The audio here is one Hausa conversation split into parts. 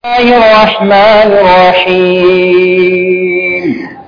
الله الرحمن الرحيم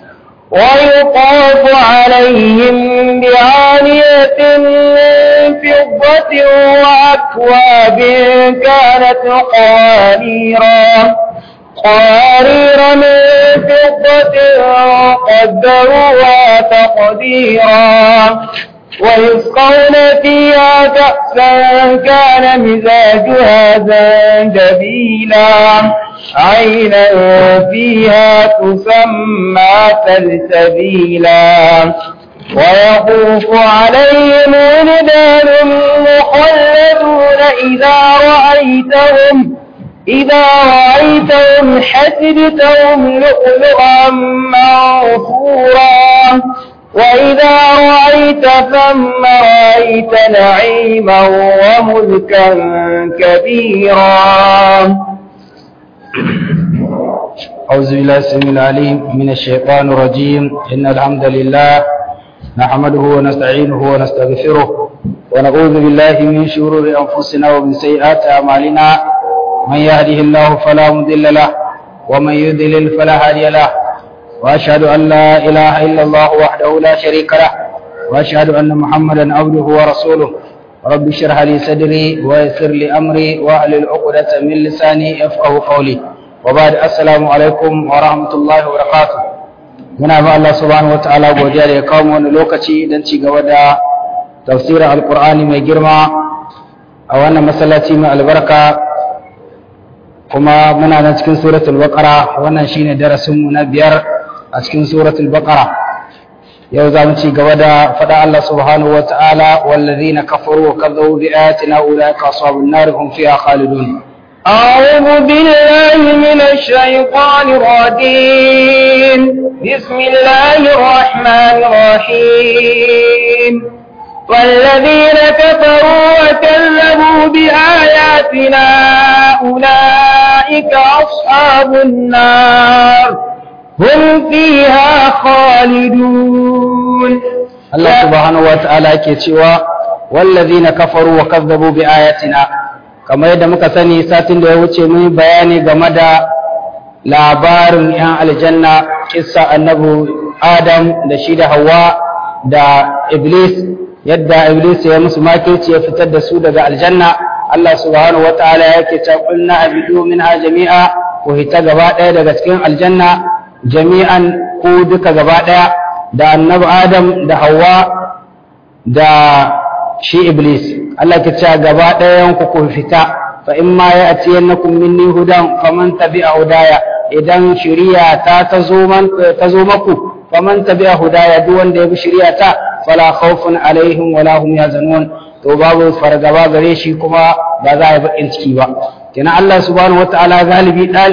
ويطاف عليهم بعانية من فضة وأكواب كانت قواريرا قوارير من فضة قدروها تقديرا ويسقون فيها كأسا كان مزاجها زنجبيلا عينا فيها تسمى سلسبيلا ويطوف عليهم ولدان مخلدون إذا رأيتهم إذا رأيتهم حسبتهم لؤلؤا منثورا وإذا رأيت ثم رأيت نعيما وملكا كبيرا أعوذ بالله السميع العليم من الشيطان الرجيم إن الحمد لله نحمده ونستعينه ونستغفره ونعوذ بالله من شرور أنفسنا ومن سيئات أعمالنا من يهده الله فلا مضل له ومن يضلل فلا هادي له وأشهد أن لا إله إلا الله وحده لا شريك له وأشهد أن محمدا عبده ورسوله رب اشرح لي صدري ويسر لي أمري واحلل عقدة من لساني يفقه قولي وبعد السلام عليكم ورحمة الله وبركاته muna ba Allah subhanahu wataala godiya da ya kawo wani lokaci don ci gaba da tafsirin alkur'ani mai girma a wannan masallaci mai albarka kuma muna nan cikin suratul baqara wannan shine darasinmu na biyar a cikin suratul baqara yau za mu ci gaba da faɗa Allah subhanahu wa ta'ala wallazina kafaru wa kadzabu bi ayatina ulaika ashabun nar hum fiha khalidun أعوذ بالله من الشيطان الرجيم بسم الله الرحمن الرحيم والذين كفروا وكذبوا بآياتنا أولئك أصحاب النار هم فيها خالدون Allah subhanahu wa ta'ala yake cewa wallazina kafaru wa kazzabu bi ayatina kamar yadda muka sani satin da ya wuce mun bayani game da labarin yan aljanna kissa annabi Adam da shi da Hawwa da Iblis yadda Iblis ya musu makirci ya fitar da su daga aljanna Allah subhanahu wa ta'ala yake cewa qulna abidu minha jami'a ku hita gaba ɗaya daga cikin aljanna jami'an ku duka gaba ɗaya da annabi Adam da Hawwa da shi Iblis Allah ke cewa gaba ɗayan ku ku fita fa in ma ya ati yannakum minni hudan faman tabi'a hudaya idan shari'a ta ta zo man ta zo maku faman tabi'a hudaya duk wanda ya bi shari'a ta fala khawfun alaihim wala hum yazanun to babu fargaba gare shi kuma ba za a yi bakin ciki ba kenan Allah subhanahu wataala galibi dal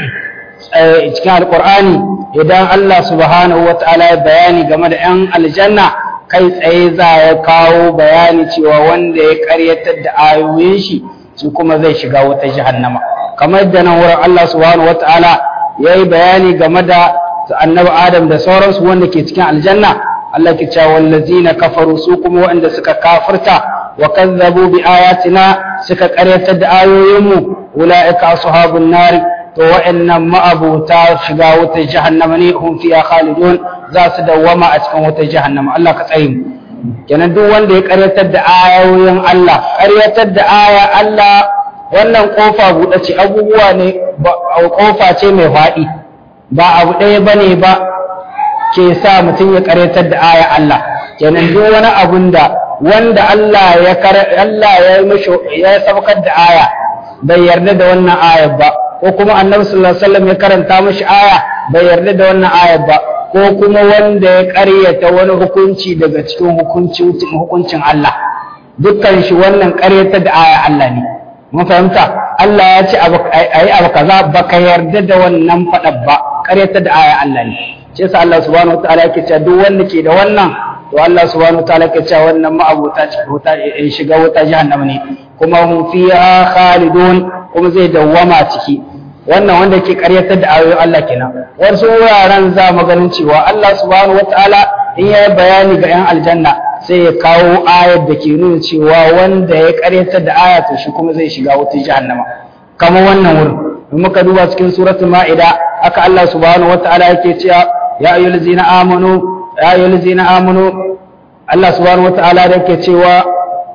cikin alqur'ani idan Allah subhanahu wataala ya bayani game da yan aljanna kai tsaye za ya kawo bayani cewa wanda ya karyatar da ayoyin shi su kuma zai shiga wata jahannama kamar yadda nan wurin Allah subhanahu wataala ya yi bayani game da annabi Adam da sauransu wanda ke cikin aljanna Allah ke cewa wallazina kafaru su kuma wanda suka kafirta wa kazzabu bi ayatina suka karyatar da ayoyinmu ulaika ashabun nar to wa'annan ma'abuta shiga wata jahannama ne hum fiha khalidun za su dawwama a cikin wata jahannama Allah ka tsare mu kenan duk wanda ya karyatar da ayoyin Allah karyatar da aya Allah wannan kofa buɗe ce abubuwa ne kofa ce mai faɗi ba abu ɗaya bane ba ke sa mutum ya karyatar da aya Allah kenan duk wani abun da wanda Allah ya Allah ya mishi ya saukar da aya bai yarda da wannan ayar ba ko kuma annabi sallallahu alaihi wasallam ya karanta mishi aya bai yarda da wannan ayar ba ko kuma wanda ya ƙaryata wani hukunci daga cikin hukuncin hukuncin Allah dukkan shi wannan ƙaryata da aya Allah ne mun fahimta Allah ya ce ayi abu kaza baka yarda da wannan faɗa ba ƙaryata da aya Allah ne shi yasa Allah subhanahu wataala yake cewa duk wanda ke da wannan to Allah subhanahu wataala yake cewa wannan ma'abuta wuta shiga wuta jahannama ne kuma hum fiha khalidun kuma zai dawwama ciki wannan wanda ke karyatar da ayoyin Allah kenan wasu wuraren za mu ganin cewa Allah subhanahu wataala in ya bayani ga yan aljanna sai ya kawo ayar da ke nuna cewa wanda ya karyatar da aya to shi kuma zai shiga wutar jahannama kamar wannan wurin in muka duba cikin suratul ma'ida aka Allah subhanahu wataala yake cewa ya ayyuhallazina amanu ya ayyuhallazina amanu Allah subhanahu wataala da yake cewa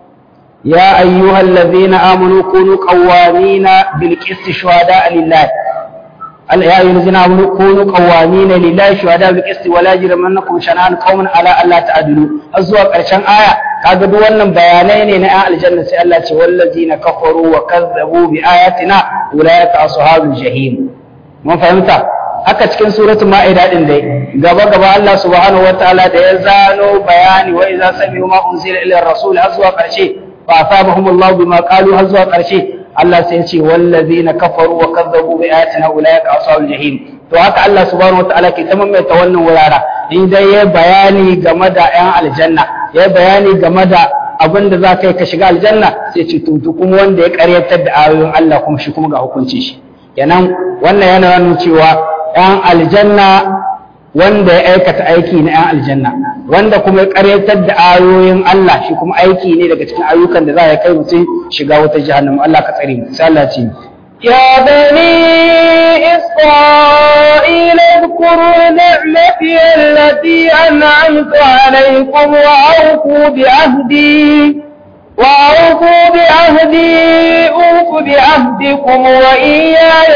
ya ayyuhallazina amanu kunu qawwamina bil qisti shuhada lillah يا أيها الذين آمنوا كونوا قوامين لله شهداء بالقسط ولا يجرمنكم شنآن قوم على ألا تعدلوا أزوا قرشان آية kaga duk wannan bayanai ne na 'yan aljanna sai Allah ce wallazina kafaru wa kazzabu bi ayatina ulaika ashabul jahim mun fahimta haka cikin suratul ma'ida din dai gaba gaba Allah subhanahu wataala da ya zano bayani wa idza sami'u ma unzila ila rasul har zuwa karshe fa asabahumullahu bima qalu har zuwa karshe Allah sai ya ce wallazina kafaru wa kazzabu bi ayatina ulaika ashabul jahim to haka Allah subhanahu wataala ke tamam mai ta wannan wurara in dai ya bayani game da 'yan aljanna ya bayani game da abin da za ka yi ka shiga aljanna sai ce tutu kuma wanda ya karyatar da ayoyin Allah kuma shi kuma ga hukunci shi kenan wannan yana nuna cewa 'yan aljanna wanda ya aikata aiki na 'yan aljanna wanda kuma ya karyatar da ayoyin Allah shi kuma aiki ne daga cikin ayyukan da za ya kai mutum shiga wata jahannama Allah ka tsare mu sai Allah ce يا بني إسرائيل اذكروا نعمتي التي أنعمت عليكم وأوفوا بعهدي وأوفوا بعهدي أوف بعهدكم وإياي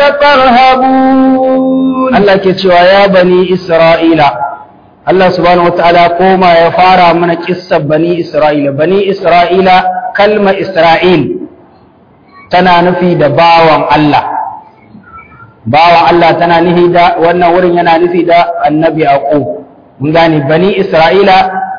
فارهبون Allah ke cewa ya bani Isra'ila Allah subhanahu wataala koma ya fara mana kissar bani Isra'ila bani Isra'ila kalma Isra'il tana nufi da bawan Allah bawan Allah tana nufi da wannan wurin yana nufi da annabi Yaqub mun gane bani Isra'ila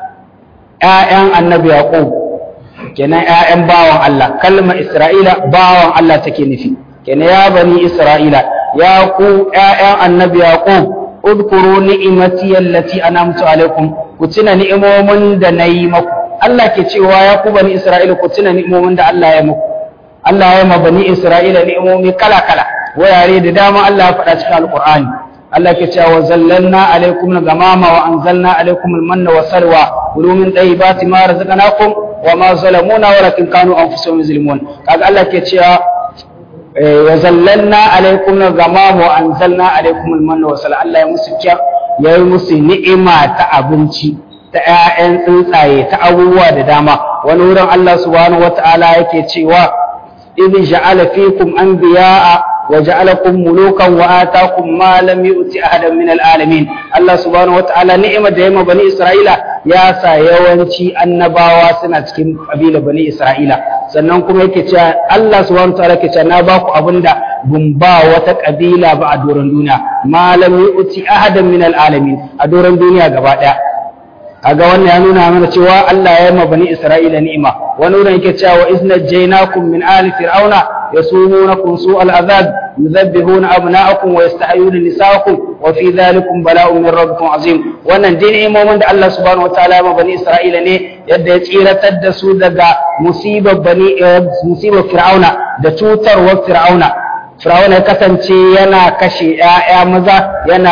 ƴaƴan annabi Yaqub kenan ƴaƴan bawan Allah kalma Isra'ila bawan Allah take nufi kenan ya bani Isra'ila ya ku ƴaƴan annabi Yaqub udkuru ni'imati allati an'amtu alaikum ku tuna ni'imomin da nayi maku Allah ke cewa ya ku bani Isra'ila ku tuna ni'imomin da Allah ya muku Allah ya ma bani Isra'ila ni'imomi kala-kala wurare da dama Allah ya faɗa cikin Alƙur'ani Allah ke cewa zallalna alaikum al-gamama wa anzalna alaikum al-manna wa salwa kulu min tayyibati ma razaqnakum wa ma zalamuna walakin kanu anfusuhum yuzlimun kaga Allah ke cewa wa zallalna alaikum al-gamama wa anzalna alaikum al-manna wa salwa Allah ya musu kya ya yi musu ni'ima ta abinci ta ƴaƴan tsuntsaye ta abubuwa da dama wani wurin Allah subhanahu wata'ala yake cewa إذ جعل فيكم أنبياء وجعلكم ملوكا وآتاكم ما لم يؤت أحدا من العالمين الله سبحانه وتعالى نعمة دائما بني إسرائيل يا سا يوانشي النباوة سنة كم قبيلة بني إسرائيل sannan kuma yake cewa Allah subhanahu wataala yake cewa na ba ku abinda bun ba wata kabila ba a doron duniya malam yu'ti ahadan min alalamin a doron duniya gaba daya kaga wannan ya nuna mana cewa Allah ya yi ma bani Isra'ila ni'ima wani wurin yake cewa wa izna jainakum min ali fir'auna yasumunakum su'al azab yuzabbihuna abna'akum wa yastahyuna nisa'akum wa fi dhalikum bala'un min rabbikum azim wannan dai ni'imomin da Allah subhanahu wataala ya ma bani Isra'ila ne yadda ya tsiratar da su daga musibar bani musibar fir'auna da cutarwar fir'auna fir'auna ya kasance yana kashe 'ya'ya maza yana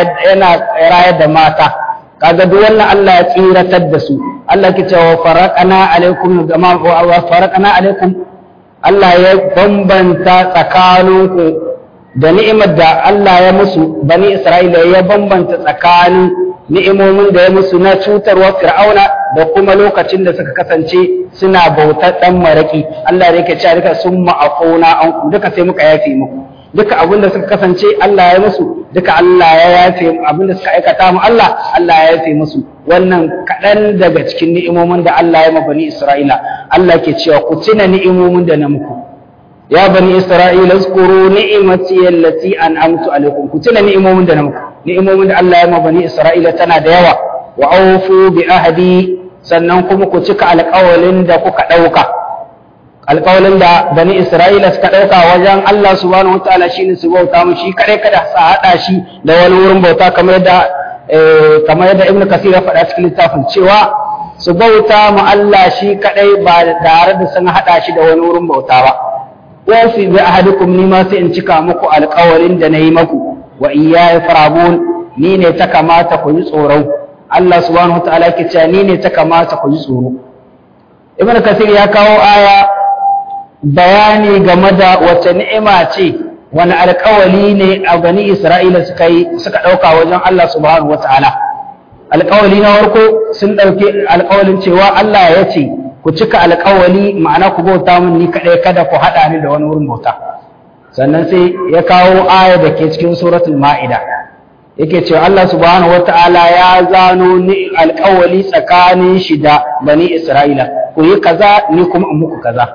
rayar da mata kaga duk wannan Allah ya tsiratar da su Allah ke cewa faraqana alaikum gama wa faraqana alaikum Allah ya bambanta tsakaninku da ni'imar da Allah ya musu bani Isra'ila ya bambanta tsakanin ni'imomin da ya musu na cutarwa fir'auna da kuma lokacin da suka kasance suna bautar dan maraki Allah ya yake cewa duka sun ma'afuna an duka sai muka yafe muku duka abin da suka kasance Allah ya musu duka Allah ya yafe abin da suka aikata mu Allah Allah ya yafe musu wannan kaɗan daga cikin ni'imomin da Allah ya ma bani Isra'ila Allah ke cewa ku tuna ni'imomin da na muku ya bani Isra'ila zkuru ni'imati allati an'amtu alaikum ku tuna ni'imomin da na muku ni'imomin da Allah ya ma bani Isra'ila tana da yawa wa awfu bi ahdi sannan kuma ku cika alƙawalin da kuka ɗauka alƙawalin da bani Isra'ila suka ɗauka wajen Allah subhanahu wa ta'ala shine su bauta mu shi kare kada su haɗa shi da wani wurin bauta kamar yadda kamar yadda Ibn Kathir ya faɗa cikin littafin cewa su bauta mu Allah shi kadai ba tare da sun haɗa shi da wani wurin bauta ba wa fi bi ahadikum ni ma sai in cika muku alƙawalin da nayi maku wa iyaya farabun ni ne ta kamata ku yi tsoro Allah subhanahu wa ta'ala yake cewa ni ne ta kamata ku yi tsoro Ibn Kathir ya kawo aya bayani game da wace ni'ima ce wani alƙawali ne a bani Isra'ila suka yi suka ɗauka wajen Allah subhanahu wa ta'ala alƙawali na farko sun ɗauki alƙawalin cewa Allah ya ce ku cika alƙawali ma'ana ku bauta min ni kaɗai kada ku haɗa ni da wani wurin bauta sannan sai ya kawo aya da ke cikin suratul ma'ida yake cewa Allah subhanahu wata'ala ya zano ni alƙawali tsakanin shi da bani Isra'ila ku yi kaza ni kuma in muku kaza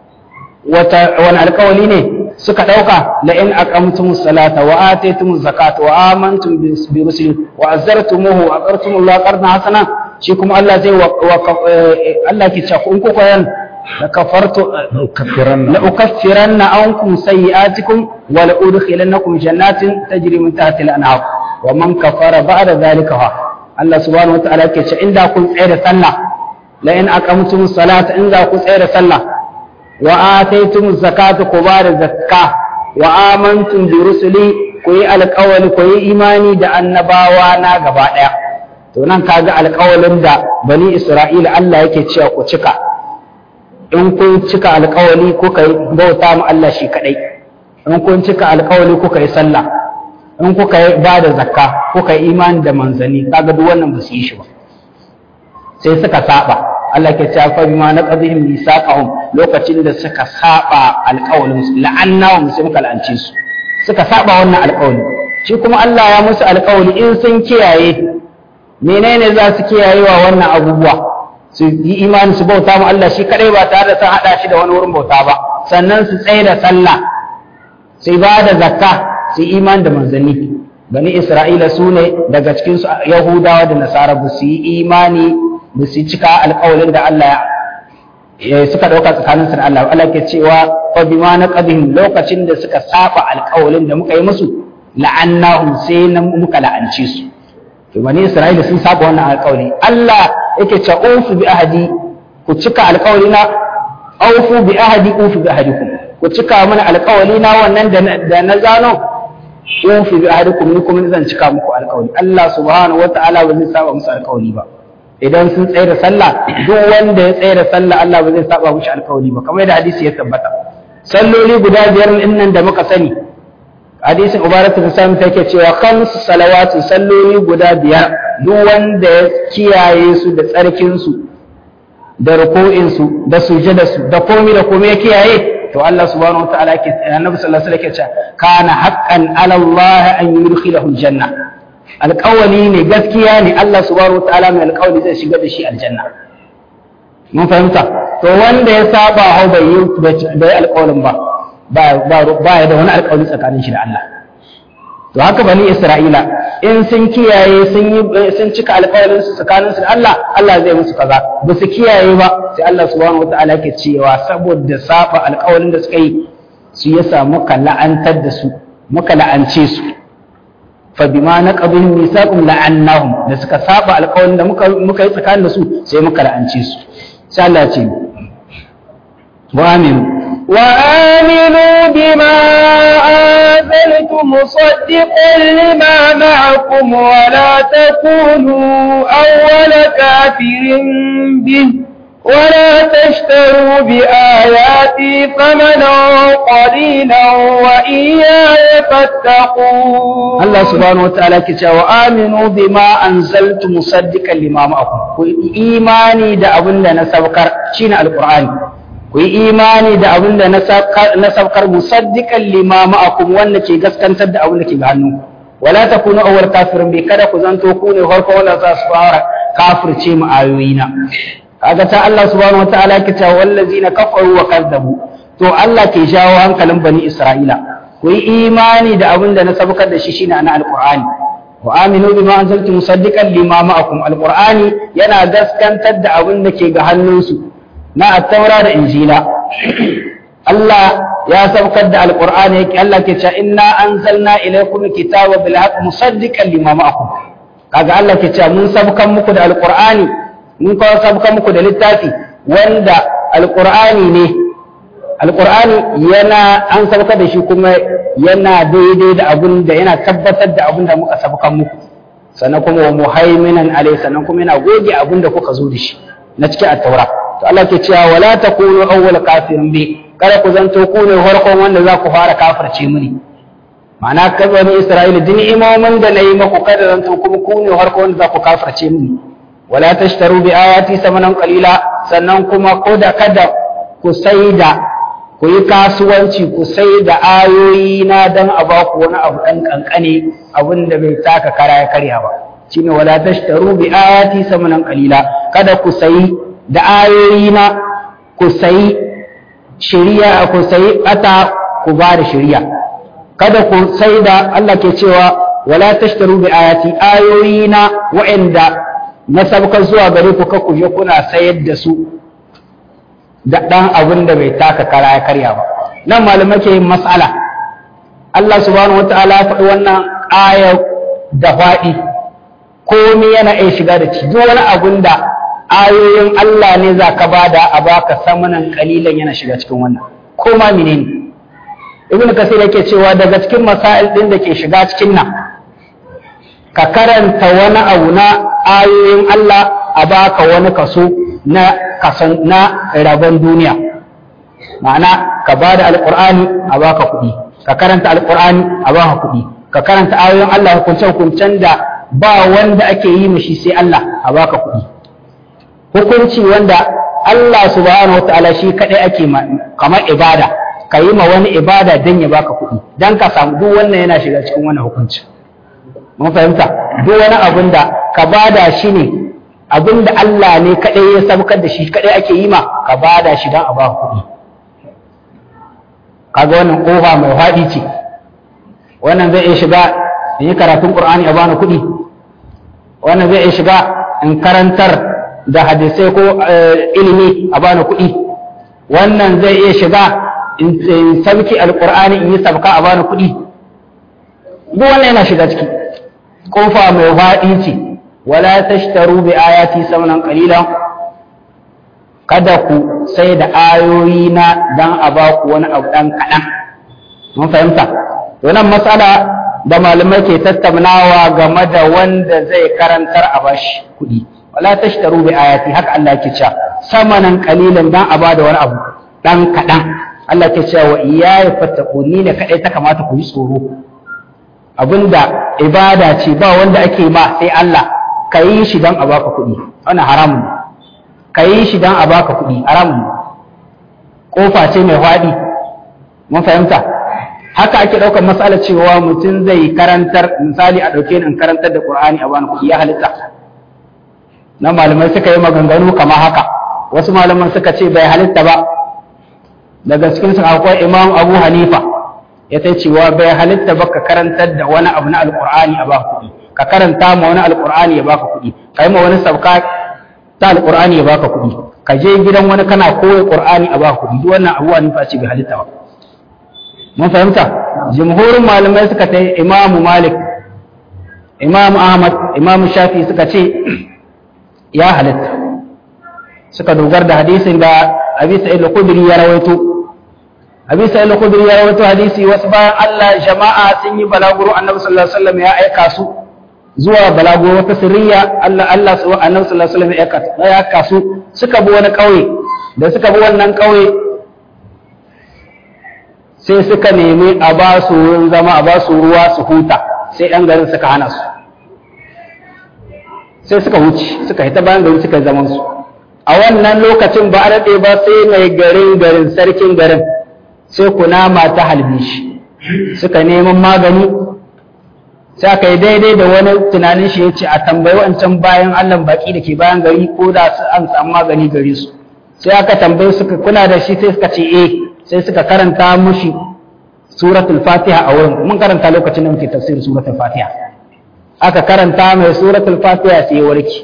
wata wani alƙawali ne suka ɗauka la in aqamtumus salata wa ataytumuz zakata wa amantum bi rusuli wa azzartumuhu wa aqartumullahu qardan hasana shi kuma Allah zai Allah ke cewa in kuka yan la kafartu la ukaffiranna ankum sayi'atikum wa la udkhilannakum jannatin tajri min tahtiha al-anhar wa man kafara ba'da dhalika fa Allah subhanahu wa ta'ala ke cewa inda kun tsaya da sallah la in aqamtumus salata in za ku tsaya da sallah wa ataytumuz zakata ku ba da zakka wa amantum bi rusuli ku yi alƙawari ku yi imani da annabawa na gaba ɗaya to nan kaga alƙawalin da bani Isra'ila Allah yake cewa ku cika in kun cika alƙawali kuka yi bauta mu Allah shi kadai in kun cika alƙawali kuka yi sallah in kuka yi ba da zakka kuka yi imani da manzani kaga duk wannan ba su yi shi ba sai suka saba Allah ke cewa fa bima naqadhihim misaqahum lokacin da suka saba alƙawalin su la'annahum sai muka la'ance su suka saba wannan alƙawali shi kuma Allah ya musu alƙawali in sun kiyaye menene za su kiyaye wa wannan abubuwa su yi imani su bauta mu Allah shi kadai ba tare da sun hada shi da wani wurin bauta ba sannan su tsaye da sallah su ba da zakka su imani da manzanni bani Isra'ila su ne daga cikin su Yahudawa da Nasara ba su yi imani ba su cika alƙawalin da Allah ya suka ɗauka tsakanin su da Allah Allah ke cewa fa bima naqadihim lokacin da suka saba alƙawalin da muka yi musu la'annahum sai na muka la'ance su to bani Isra'ila sun saba wannan alƙawari Allah yake cewa ufu bi ahadi ku cika alƙawari na aufu bi ahadi ufu bi ahadikum ku cika mana alƙawari na wannan da na zano ufu bi ahadikum ni kuma zan cika muku alƙawari Allah subhanahu wataala ba zai saba musu alƙawari ba idan sun tsaye da sallah duk wanda ya tsaye da sallah Allah ba zai saba mushi alƙawari ba kamar yadda hadisi ya tabbata salloli guda biyar din nan da muka sani hadisin ubaratu bin sami take cewa khamsu salawatu salloli guda biyar duk wanda ya kiyaye su da tsarkin su da ruku'in su da sujada su da komai da komai ya kiyaye to Allah subhanahu wataala ke annabi sallallahu alaihi wasallam ke cewa kana haqqan ala Allah an yudkhilahu aljanna alƙawali ne gaskiya ne Allah subhanahu wataala mai alƙawali zai shiga da shi aljanna mun fahimta to wanda ya saba hau bai yi bai alƙawalin ba ba ya da wani alƙawari tsakanin shi da Allah to haka bani Isra'ila in sun kiyaye sun yi sun cika alƙawarin su tsakanin su da Allah Allah zai musu kaza ba su kiyaye ba sai Allah subhanahu wataala yake cewa saboda saba alƙawarin da suka yi su yasa muka la'antar da su muka la'ance su fa bima naqabihim misaqum la'annahum da suka saba alƙawarin da muka muka yi tsakanin da su sai muka la'ance su sai Allah ya ce wa aminu وآمنوا بما أنزلت مصدقا لما معكم ولا تكونوا أول كافر به ولا تشتروا بآياتي ثمنا قليلا وإياي فاتقون الله سبحانه وتعالى كتاب وآمنوا بما أنزلت مصدقا لما معكم إيماني دا أبن نسبكر شين القرآن ku yi imani da abin da na saukar musaddiqan lima ma'akum wanda ke gaskantar da abin da ke ga hannu wala takunu awwal kafirin bai kada ku zanto ku ne farko wanda za su fara kafirce mu ayoyina kaga ta Allah subhanahu wataala ke cewa wallazina kafaru wa kazzabu to Allah ke jawo hankalin bani Isra'ila ku yi imani da abin da na saukar da shi shine na alqur'ani wa aminu bima anzaltu musaddiqan lima ma'akum alqur'ani yana gaskantar da abin da ke ga hannunsu na attaura da injila Allah ya saukar da alqur'ani yake Allah ke cewa inna anzalna ilaykum kitaba bil haqq musaddiqan lima ma'akum kaga Allah ke cewa mun sabkan muku da alqur'ani mun kawo sabkan muku da littafi wanda alqur'ani ne alqur'ani yana an sabkar da shi kuma yana daidai da abun da yana tabbatar da abun da muka sabkan muku sannan kuma wa muhaiminan alai sannan kuma yana goge abun da kuka zo da shi na cikin at-taura to Allah ke cewa wala takunu awwal kafirin bi kada ku zanto ku ne farkon wanda za ku fara kafirce mini ma'ana kai bani isra'ila din imaman da nayi maku kada zan to kuma ku ne harko wanda za ku kafirce mini wala tashtaru bi ayati samanan qalila sannan kuma ko da kada ku saida ku yi kasuwanci ku sai da ayoyi na dan a ba ku wani abu dan kankane abin da bai taka kara ya karya ba shine wala tashtaru bi ayati samanan qalila kada ku sayi da ayoyi na ku sayi shari'a ku sayi ata ku ba da shari'a kada ku sai da Allah ke cewa wala tashtaru bi ayati ayoyi na wa'anda na sabka zuwa gare ku ku je kuna sayar da su da dan abin da bai taka kara ya karya ba nan malamai ke yin mas'ala Allah subhanahu wataala ya faɗi wannan aya da faɗi komai yana iya shiga da ci duk wani abun da ayoyin Allah ne za ka bada a baka samanan kalilan yana shiga cikin wannan ko ma menene ibnu kasir yake cewa daga cikin masail din da ke shiga cikin nan ka karanta wani abu na ayoyin Allah a baka wani kaso na kasan na rabon duniya ma'ana ka bada alqur'ani a baka kuɗi ka karanta alqur'ani a baka kuɗi ka karanta ayoyin Allah hukunce hukuncen da ba wanda ake yi mishi sai Allah a baka kuɗi hukunci wanda Allah subhanahu wataala shi kadai ake kamar ibada ka yi ma wani ibada don ya baka kuɗi don ka samu duk wannan yana shiga cikin wannan hukunci mun fahimta duk wani abin da ka bada shi ne abin da Allah ne kaɗai ya sabkar da shi kaɗai ake yi ma ka bada shi don a baka kuɗi kaga wannan ƙofa mai faɗi ce wannan zai iya shiga in yi karatun ƙur'ani a bani kuɗi wannan zai iya shiga in karantar da hadisai ko ilimi a bani kuɗi wannan zai iya shiga in sabki alkur'ani in yi sabka a bani kuɗi duk wannan yana shiga ciki kofa mai faɗi ce wala tashtaru bi ayati samanan qalila kada ku sai da ayoyi na dan a ba ku wani abu dan kaɗan mun fahimta wannan matsala da malamai ke tattaunawa game da wanda zai karantar a bashi kuɗi wala tashtaru bi ayati haka Allah yake cewa samanan qalilan dan a bada wani abu dan kaɗan Allah ke cewa iyaye fattaku ni ne kadai ta kamata ku yi tsoro abinda ibada ce ba wanda ake ma sai Allah ka yi shi don a baka kuɗi wannan haramun ne ka yi shi don a baka kuɗi haramun ne kofa ce mai faɗi mun fahimta haka ake ɗaukar matsala cewa mutum zai karantar misali a ɗauke ni in karantar da Qur'ani a bani kuɗi ya halitta na malamai suka yi maganganu kamar haka wasu malaman suka ce bai halitta ba daga cikin su akwai imam abu hanifa ya ta cewa bai halitta ba ka karantar da wani abu na alkur'ani a baka kuɗi ka karanta ma wani alkur'ani ya baka kuɗi ka yi ma wani sabka ta alkur'ani ya baka kuɗi ka je gidan wani kana koyi qur'ani a baka kuɗi duk wannan abu hanifa ce bai halitta ba mun fahimta jumhurin malamai suka ta imamu malik imam ahmad imam shafi suka ce ya halitta suka dogar da hadisin da abi sa'id al-khudri ya rawaito abi sa'id al-khudri ya rawaito hadisi wasu bayan Allah jama'a sun yi balaguro annabi sallallahu alaihi wasallam ya aika su zuwa balaguro wata sirriya Allah Allah su annabi sallallahu alaihi wasallam ya aika su suka bi wani kauye da suka bi wannan kauye sai suka nemi a ba su wurin zama a ba su ruwa su huta sai ɗan garin suka hana su sai suka wuce suka hita bayan gari suka zaman su a wannan lokacin ba a daɗe ba sai mai garin garin sarkin garin sai kunama ta halbe shi suka neman magani sai aka yi daidai da wani tunanin shi ya ce a tambayi wancan bayan allah baki da ke bayan gari ko da su an samu magani gare su sai aka tambayi suka kuna da shi sai suka ce eh sai suka karanta mushi suratul fatiha a wurin mun karanta lokacin da muke tafsirin suratul fatiha aka karanta mai suratul fatiha sai ya warke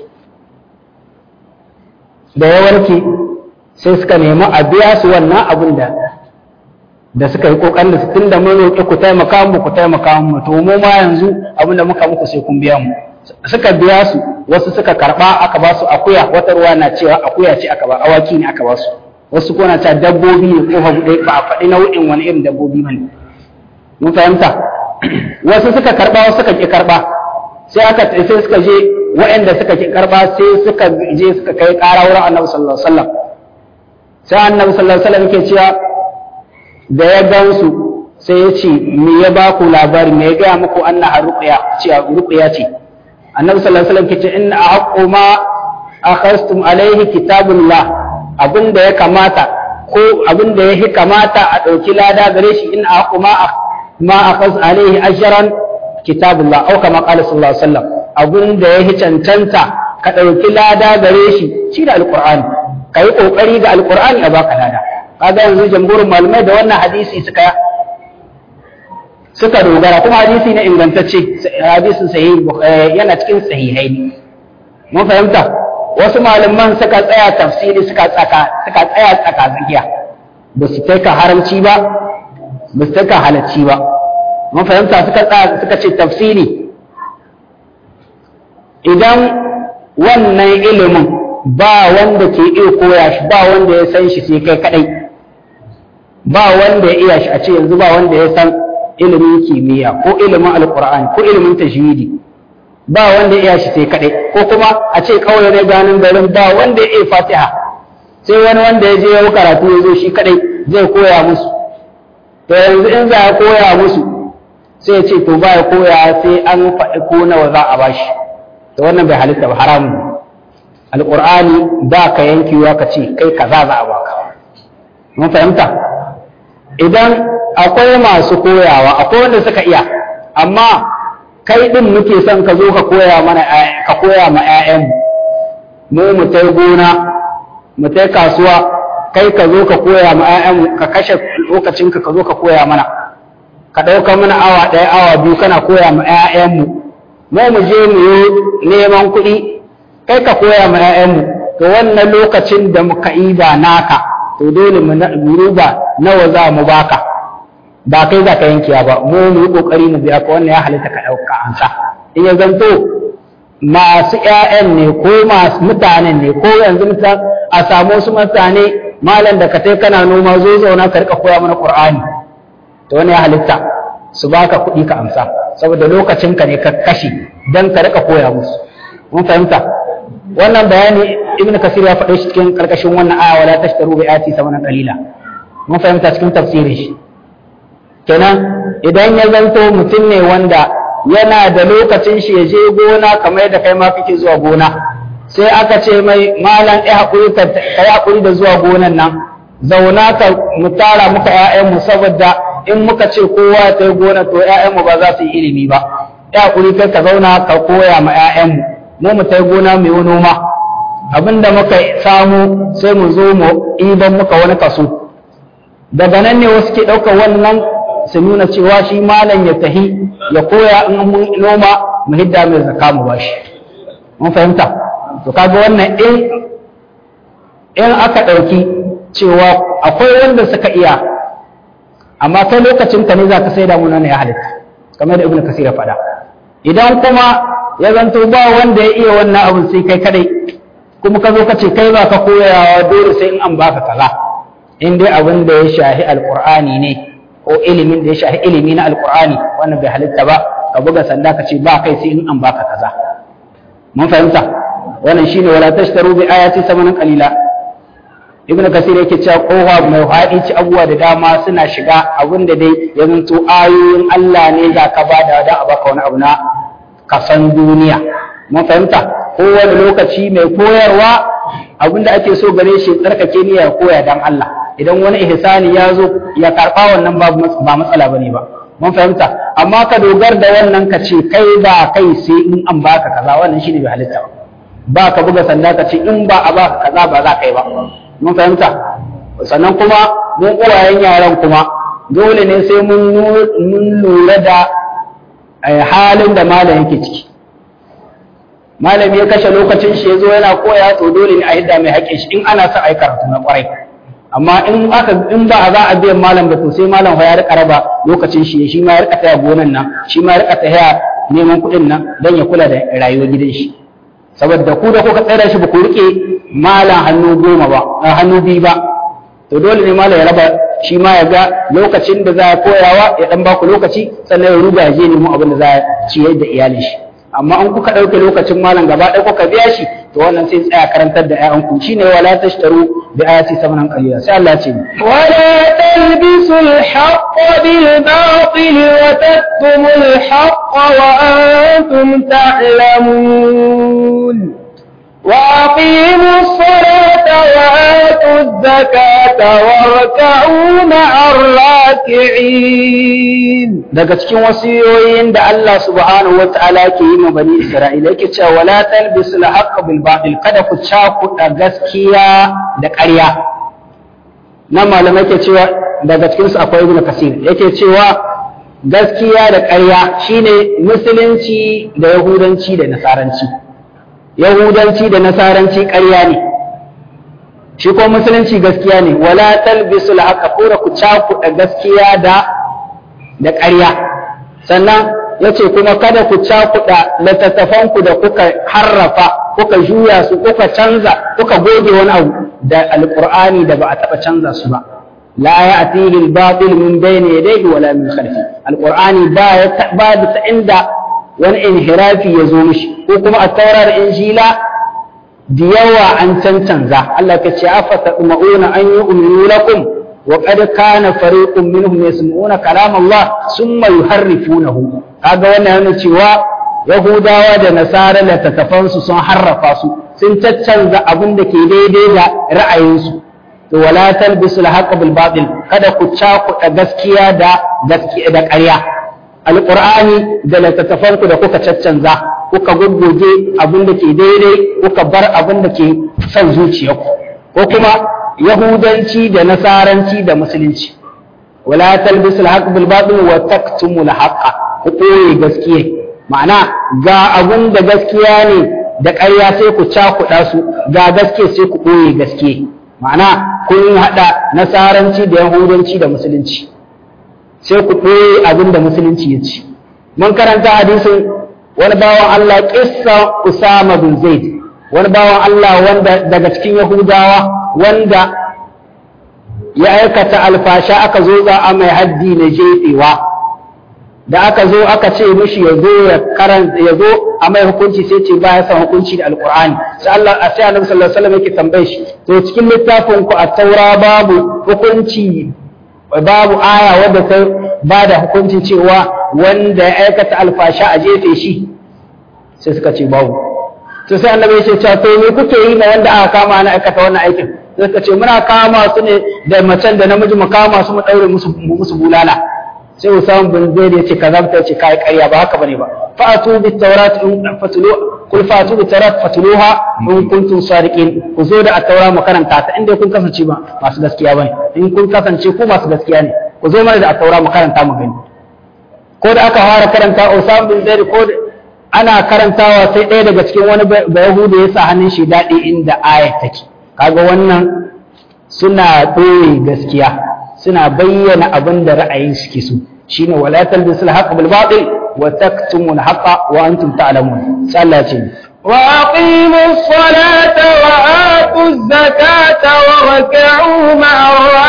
da ya warke sai suka nemi a biya su wannan abin da da suka yi kokarin da tun da mun roƙi ku taimaka mu ku taimaka mu to mu ma yanzu abin da muka muku sai kun biya mu suka biya su wasu suka karba aka ba su akuya wata ruwa na cewa akuya ce aka ba awaki ne aka ba su wasu ko na cewa dabbobi ne ko hagu ba a faɗi nau'in wani irin dabbobi bane mun fahimta wasu suka karba wasu suka ki karba sai aka sai suka je waɗanda suka ki karba sai suka je suka kai ƙara wurin annabi sallallahu alaihi wasallam sai annabi sallallahu alaihi wasallam yake cewa da ya gansu sai ya ce me ya ba ku labari me ya gaya muku anna ruqya ce ruqya ce annabi sallallahu alaihi wasallam kace inna haqqu ma akhastum alaihi kitabullah abinda ya kamata ko abinda ya kamata a ɗauki lada gare shi in haqqu ma ma akhas alaihi ajran kitabullah au kama qala sallallahu alaihi wasallam abinda ya cancanta ka ɗauki lada gare shi shi da alqur'ani kai kokari ga alqur'ani a baka lada kaga yanzu jamhurin malamai da wannan hadisi suka suka dogara kuma hadisi ne ingantacce hadisin sahihi yana cikin sahihai ne mun fahimta wasu malaman suka tsaya tafsiri suka tsaka suka tsaya tsaka tsakiya ba su kai ka haramci ba ba su kai ka halacci ba mun fahimta suka tsaya suka ce tafsiri idan wannan ilimin ba wanda ke iya koya shi ba wanda ya san shi sai kai kadai ba wanda ya iya shi a ce yanzu ba wanda ya san ilimin kimiyya ko ilimin alkur'ani ko ilimin tajwidi ba wanda ya iya shi sai kadai ko kuma a ce kawai ne ganin garin ba wanda ya iya fatiha sai wani wanda ya je ya karatu ya zo shi kadai zai koya musu to yanzu in za ya koya musu sai ya ce to ba ya koya sai an faɗi ko nawa za a bashi to wannan bai halitta ba haramun alkur'ani ba ka yankewa ka ce kai kaza za a baka mun fahimta idan akwai masu koyawa akwai wanda suka iya amma kai din muke son ka zo ka koya mana ka koya ma ƴaƴan mu mu tai gona mu tai kasuwa kai ka zo ka koya ma ƴaƴan ka kashe lokacin ka ka zo ka koya mana ka ɗauka mana awa ɗaya awa biyu kana koya ma ƴaƴan mu mu mu je mu yi neman kuɗi kai ka koya ma ƴaƴan mu to wannan lokacin da muka yi ba naka to dole mu ruba nawa za mu baka ba kai za ka yankiya ba mu mu yi kokari mu biya ka wannan ya halitta ka ɗauka ansa in ya zanto masu ƴaƴan ne ko masu mutanen ne ko yanzu mutan a samu wasu mutane malam da ka tai kana noma zo zauna ka rika koya mana qur'ani to wannan ya halitta su baka kuɗi ka amsa saboda lokacin ka ne ka kashe dan ka rika koya musu mun fahimta wannan bayani ibnu kasir ya faɗe shi cikin karkashin wannan aya wala tashtaru bi ayati samanan qalila mun fahimta cikin tafsirin shi kenan idan ya zanto mutum ne wanda yana da lokacin shi ya je gona kamar yadda kai ma kake zuwa gona sai aka ce mai malam ya haƙuri ka yi haƙuri da zuwa gonan nan zauna ka mu tara muka ƴaƴanmu saboda in muka ce kowa ta yi gona to ƴaƴanmu ba za su yi ilimi ba ya haƙuri kai ka zauna ka koya ma ƴaƴanmu mu mu ta yi gona mu yi noma abinda muka samu sai mu zo mu idan muka wani kaso daga nan ne wasu ke ɗaukar wannan su nuna cewa shi malam ya tahi ya koya in mun noma mu hidda mai zakka mu bashi mun fahimta to kaga wannan in in aka ɗauki cewa akwai wanda suka iya amma kai lokacin ka ne za ka sai da mu nan ya halitta kamar da ibnu kasir ya faɗa idan kuma ya zanto ba wanda ya iya wannan abin sai kai kadai kuma ka zo ka ce kai ba ka koyawa dole sai in an baka kaza in dai abin da ya shahi alqur'ani ne ko ilimin da ya shahi ilimi na alqur'ani wannan bai halitta ba ka buga sanda ka ce ba kai sai in an baka kaza mun fahimta wannan shine wala tashtaru bi ayati samanan qalila ibnu kasir yake cewa kowa mai haɗi ci abubuwa da dama suna shiga abin da dai ya zanto ayoyin Allah ne za ka bada da a baka wani abu na kasan duniya mun fahimta kowane lokaci mai koyarwa abin da ake so gare shi tsarkake niyya koya dan Allah idan wani ihsani ya zo ya karɓa wannan ba matsala bane ba mun fahimta amma ka dogar da wannan ka ce kai ba kai sai in an baka kaza wannan shine bai halitta ba ba ka buga sanda ka ce in ba a baka kaza ba za ka yi ba mun fahimta sannan kuma mun uwayen yaran kuma dole ne sai mun lura da halin da malam yake ciki malam ya kashe lokacin shi ya zo yana koya to dole ne a hidda mai haƙƙin shi in ana son a yi karatu na ƙwarai amma in aka in ba za a biyan malam ba to sai malam ya rika raba lokacin shi shi ma ya rika taya gonan nan shi ma ya rika taya neman kuɗin nan don ya kula da rayuwar gidan shi saboda ku da kuka tsaya shi ba ku rike malam hannu goma ba hannu biyu ba to dole ne malam ya raba shi ma ya ga lokacin da za a koyawa ya dan baku lokaci sannan ya ruga ya je nemo abin da za a ciyar da iyalin shi amma an kuka ɗauke lokacin malam gaba ɗaya kuka biya shi to wannan sai tsaya karantar da ƴaƴanku shine wala tashtaru bi ayati samanan qalila sai Allah ya ce ولا تلبسوا الحق بالباطل وتكتموا الحق وأنتم تعلمون وأقيموا الصلاة وآتوا الزكاة واركعوا مع الراكعين daga cikin wasiyoyin da Allah subhanahu wata'ala ke yi ma bani Isra'ila yake cewa wala talbisul haqqa bil batil kada ku cakuɗa gaskiya da ƙarya nan malamai ke cewa daga cikin su akwai ibnu kasir yake cewa gaskiya da ƙarya shine musulunci da yahudanci da nasaranci yahudanci da nasaranci ƙarya ne shi ko musulunci gaskiya ne wala talbisul haqqa kura ku cakuɗa gaskiya da da ƙarya sannan ya ce kuma kada ku cakuɗa littattafanku da kuka harrafa kuka juya su kuka canza kuka goge wani abu da alƙur'ani da ba a taɓa canza su ba la ya atihi al-batil min bayni yadayhi wala min khalfi alƙur'ani ba ya ba da inda wani inhirafi ya zo mishi ko kuma a taurar injila da yawa an cancanza Allah ka ce afa tadma'una an yu'minu lakum وقد كان فريق منهم يسمعون كلام الله ثم يحرفونه kaga wannan yana cewa yahudawa da nasara da tattafansu sun harrafa su sun caccanza abin da ke daidai da ra'ayinsu to wala talbisu al bil batil kada ku cakuɗa gaskiya da gaskiya da ƙarya alqur'ani da littattafanku da kuka caccanza kuka gugguge abin da ke daidai kuka bar abin da ke son zuciyarku ko kuma yahudanci da nasaranci da musulunci wala talbisu al-haqq bil batil wa taktumu al-haqq ku koyi gaskiya ma'ana ga abun da gaskiya ne da ƙarya sai ku cakuɗa su ga gaskiya sai ku koyi gaskiya ma'ana kun haɗa nasaranci da yahudanci da musulunci sai ku koyi abin da musulunci ya ci mun karanta hadisin wani bawan Allah kissa Usama bin Zaid wani bawan Allah wanda daga cikin Yahudawa wanda ya aikata alfasha aka zo za a mai haddi na jefewa da aka zo aka ce mishi ya zo ya karanta ya zo a mai hukunci sai ce ba ya san hukunci da alqur'ani sai Allah sai Annabi sallallahu alaihi wasallam yake tambaye shi to cikin littafin ku a taura babu hukunci babu aya wadda ta ba da hukuncin cewa wanda ya aikata alfasha a jefe shi sai suka ce babu to sai annabi ya ce cewa to me kuke yi ma wanda aka kama ana aikata wannan aikin sai suka ce muna kama su ne da macen da namiji mu kama su mu daure musu musu bulala sai Usama bin Zaid ya ce kazabta ce kai ƙarya ba haka bane ba fa'atu bit tawrat in fatulu kul fa'atu bit tawrat fatuluha in kuntum sadiqin ku zo da at-taura mu karanta ta inda kun kasance ba masu gaskiya bane in kun kasance ku masu gaskiya ne ku zo mana da at-taura mu karanta mu gani ko da aka fara karanta Usama bin Zaid ko ana karantawa sai ɗaya daga cikin wani bayahuda ya sa hannun shi daɗi inda ayat take kaga wannan suna ɓoye gaskiya suna bayyana abin da ra'ayin suke so shine wala talbisu al-haqq bil batil wa taktumu al-haqqa wa antum ta'lamun sai Allah ce وأقيموا الصلاة وآتوا الزكاة واركعوا مع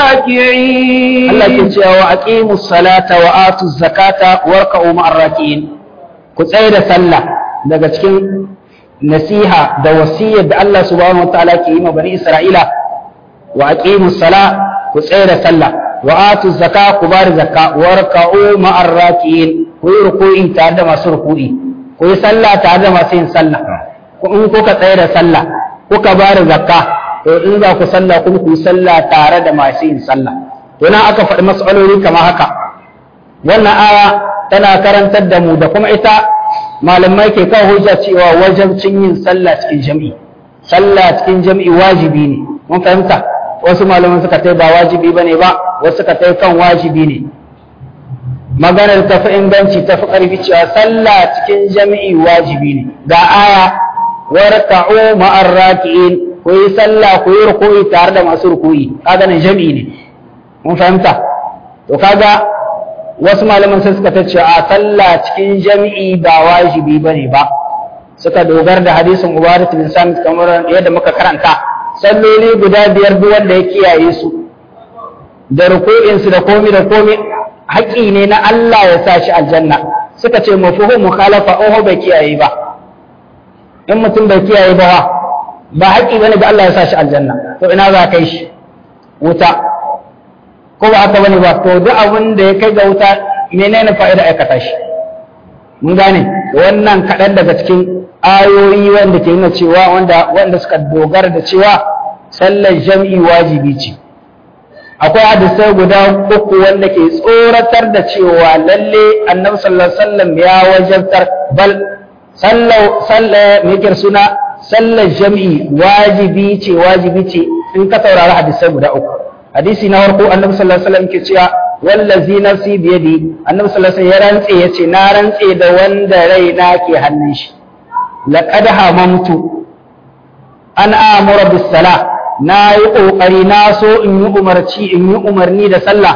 الراكعين Allah ke cewa wa aqimus salata wa atuz zakata warka'u ma'ar raki'in ku tsaye da sallah daga cikin nasiha da wasiyar da Allah subhanahu wa ta'ala ke yi ma bani Isra'ila wa aqimus sala ku tsaye da sallah wa atu zakka ku bari zakka warka'u ma'ar raki'in ku yi ruku'i tare da masu ruku'i ku yi sallah tare da masu yin sallah ku in kuka tsaye da sallah kuka bari zakka to in za ku sallah kuma ku yi sallah tare da masu yin sallah to nan aka faɗi mas'aloli kamar haka wannan aya tana karantar da mu da kuma ita malamai ke kawo hujja cewa wajabcin yin sallah cikin jami'i sallah cikin jami'i wajibi ne mun fahimta wasu malaman suka tai ba wajibi bane ba wasu suka tai kan wajibi ne maganar tafi inganci tafi karfi cewa sallah cikin jami'i wajibi ne ga aya warka'u ma'ar raki'in ku yi sallah ku yi ruku'i tare da masu ruku'i kaga nan jami'i ne mun fahimta to kaga wasu malaman sai suka tace a sallah cikin jami'i ba wajibi bane ba suka dogara da hadisin Ubadah bin Samit kamar yadda muka karanta salloli guda biyar duk wanda ya kiyaye su da ruku'in su da komi da komi haƙi ne na Allah ya sa shi aljanna suka ce mafhum mukhalafa oho bai kiyaye ba in mutum bai kiyaye ba wa ba haƙƙi bane ga Allah ya sa shi aljanna to ina za kai shi wuta ko ba haka bane ba to duk abin da ya kai ga wuta menene fa'ida aikata shi mun gane wannan kaɗan daga cikin ayoyi wanda ke nuna cewa wanda wanda suka dogara da cewa sallar jam'i wajibi ce akwai hadisai guda uku wanda ke tsoratar da cewa lalle annabi sallallahu alaihi wasallam ya wajabtar bal sallar sallar me suna sallar jam'i wajibi ce wajibi ce in ka saurari hadisai guda uku hadisi na farko annabi sallallahu alaihi wasallam ke cewa wallazi nafsi biyadi annabi sallallahu alaihi wasallam ya rantse yace na rantse da wanda raina ke hannun shi laqad hamamtu an amura bis salah na yi ƙoƙari na so in yi umarci in yi umarni da sallah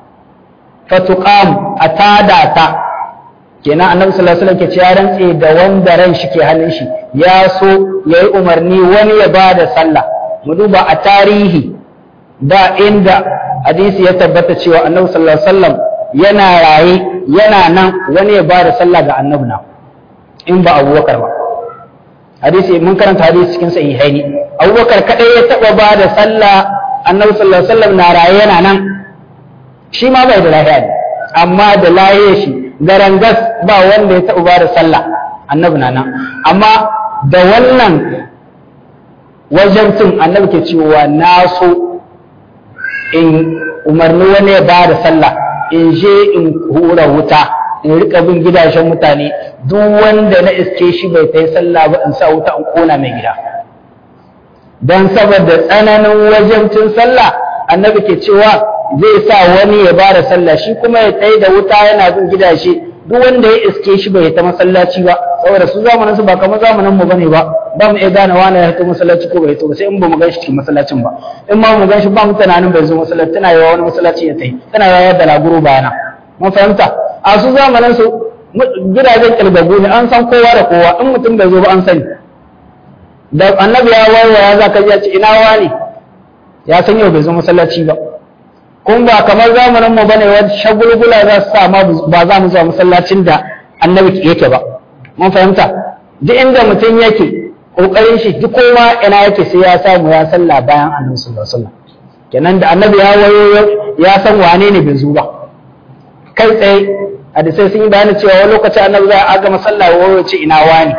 fatuqam a tada ta kenan annabi sallallahu alaihi wasallam ke cewa rantse da wanda ran shi ke hannun shi ya so yayi umarni wani ya ba da sallah mu duba a tarihi da inda hadisi ya tabbata cewa annabi sallallahu alaihi wasallam yana raye yana nan wani ya ba da sallah ga annabi na in ba abubakar ba hadisi mun karanta hadisi cikin sahihaini abubakar kadai ya taba ba da sallah annabi sallallahu alaihi wasallam na raye yana nan shi ma bai da lafiya ne amma da lafiya shi garangas ba wanda ya taba ba da sallah annabi na nan amma da wannan wajabtun annabi ke cewa na so in umarni wani ya ba da sallah in je in hura wuta in rika bin gidajen mutane duk wanda na iske shi bai ta yi sallah ba in sa wuta in kona mai gida don saboda tsananin wajabcin sallah annabi ke cewa zai sa wani ya ba da sallah shi kuma ya tsaye da wuta yana bin gidaje duk wanda ya iske shi bai ta masallaci ba saboda su zamanin su ba kamar zamanin mu bane ba ba mu iya gane wani ya ta masallaci ko bai to ba sai in ba mu gan shi cikin masallacin ba in ma mu gan shi ba mu tunanin bai zo masallaci tana yawa wani masallaci ya tai tana yawa da laguro bayana mun fahimta a su zamanin su gidajen kilgagu ne an san kowa da kowa in mutum bai zo ba an sani da annabi ya waiwaya za ka ji ya ce ina wani ya san yau bai zo masallaci ba kun ba kamar zamanin mu bane wani shagulgula za su sa ba za mu zuwa masallacin da annabi yake ba mun fahimta duk inda mutum yake kokarin shi duk kowa ina yake sai ya samu ya salla bayan annabi sallallahu alaihi wasallam kenan da annabi ya wayo ya san wane ne bai zo ba kai tsaye hadisai sun yi bayani cewa wani lokacin annabi za a gama sallah wayo ce ina wani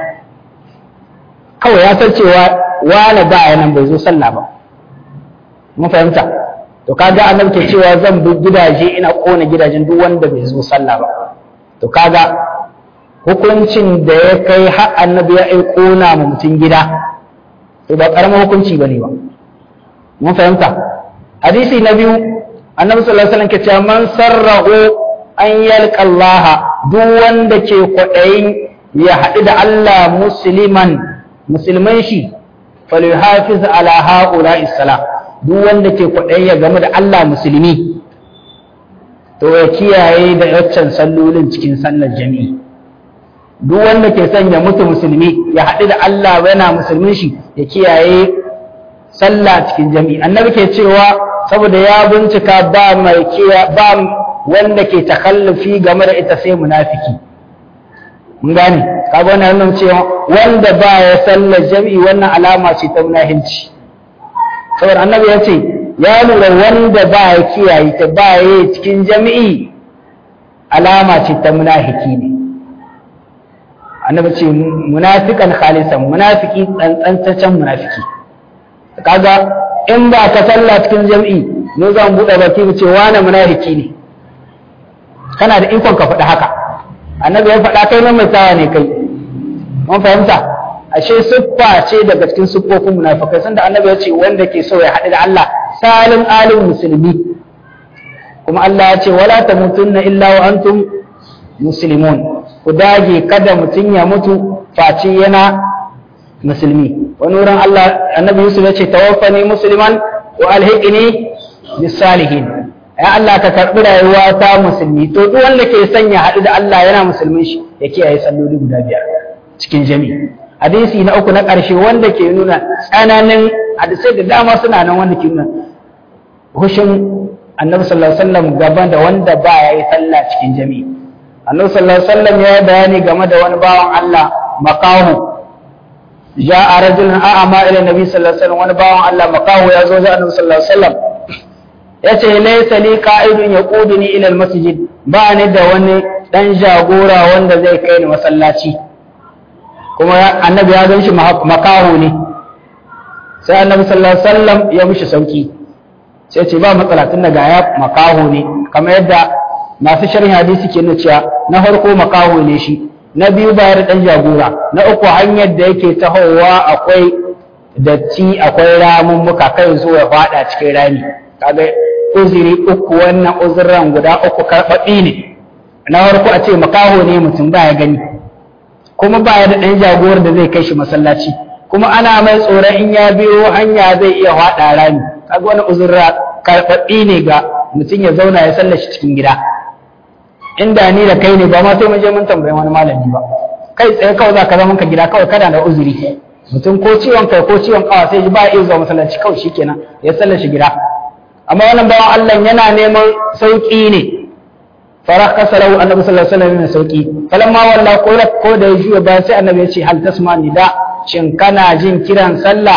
kawai ya san cewa wani ba ya nan bai zo sallah ba mun fahimta to kaga annabi ke cewa zan bi gidaje ina kona gidajen duk wanda bai zo sallah ba to kaga hukuncin da ya kai har annabi ya ai kona ma mutum gida to ba karamin hukunci bane ba mun fahimta hadisi na biyu annabi sallallahu alaihi wasallam ke cewa man sarrahu an yalqa Allah duk wanda ke kwaɗayin ya haɗu da Allah musliman musulman shi falyuhafiz ala haula'i salah duk wanda ke kwaɗayi ya game da Allah musulmi to ya kiyaye da yaccan sallolin cikin sallar jami'i duk wanda ke son ya mutu musulmi ya haɗu da Allah yana musulmin shi ya kiyaye sallah cikin jami'i annabi ke cewa saboda ya bincika ba mai kiya ba wanda ke takallufi game da ita sai munafiki mun gane kaga wannan nuna cewa wanda ba ya sallar jami'i wannan alama ce ta munafinci saboda annabi ya ce ya lura wanda ba ya kiyaye ta ba ya cikin jami'i alama ce ta munafiki ne annabi ce munafiqan khalisan munafiki tsantsantaccen munafiki kaga in ba ka sallah cikin jami'i ne zan buɗe baki mu ce wani munafiki ne kana da ikon ka faɗi haka annabi ya faɗa kai nan mai tawa ne kai mun fahimta ashe siffa ce daga cikin siffofin munafikai sanda annabi ya ce wanda ke so ya haɗu da Allah salim alim musulmi kuma Allah ya ce wala tamutunna illa wa antum muslimun ku dage kada mutum ya mutu face yana musulmi wani wurin Allah annabi Yusuf ya ce tawaffani musliman wa alhiqni bis salihin ya Allah ka karbi rayuwa ta musulmi to duk wanda ke son ya haɗu da Allah yana musulmin shi ya kiyaye salloli guda biyar cikin jami'i hadisi na uku na ƙarshe wanda ke nuna tsananin hadisai da dama suna nan wanda ke nuna hushin annabi sallallahu alaihi wasallam gaban da wanda ba ya yi sallah cikin jami'i annabi sallallahu alaihi wasallam ya yi bayani game da wani bawan Allah makahu ja'a rajulun a'ama ila nabi sallallahu alaihi wasallam wani bawan Allah makaho ya zo ga annabi sallallahu alaihi wasallam yace laysa li qa'idun yaquduni ila almasjid ba ni da wani dan jagora wanda zai kai ni masallaci kuma annabi ya gan shi makaho ne sai annabi sallallahu alaihi wasallam ya mishi sauki sai ce ba matsala tun daga ya makaho ne kamar yadda masu sharhin hadisi ke nuna cewa na farko makaho ne shi na biyu bayar dan jagora na uku hanyar da yake tahowa akwai datti akwai ramummuka kai zo ya fada cikin rami kaga uzuri uku wannan uzuran guda uku karɓaɓɓi ne na farko a ce makaho ne mutum ba ya gani kuma ba ya da ɗan jagowar da zai kai shi masallaci kuma ana mai tsoron in ya biyo hanya zai iya faɗa rami kaga wani uzurra karɓaɓɓi ne ga mutum ya zauna ya sallashi cikin gida inda ni da kai ne ba ma sai mun je mun tambayi wani malami ba kai tsaye kawai za ka zama ka gida kawai kada da uzuri mutum ko ciwon kai ko ciwon kawa sai ba iya zuwa masallaci kawai shikenan ya sallashi gida amma wannan bawan Allah yana neman sauki ne farakka salahu annabi sallallahu alaihi wasallam sauki falamma walla ko ko da ya juya ba sai annabi ya ce hal tasma nida shin kana jin kiran sallah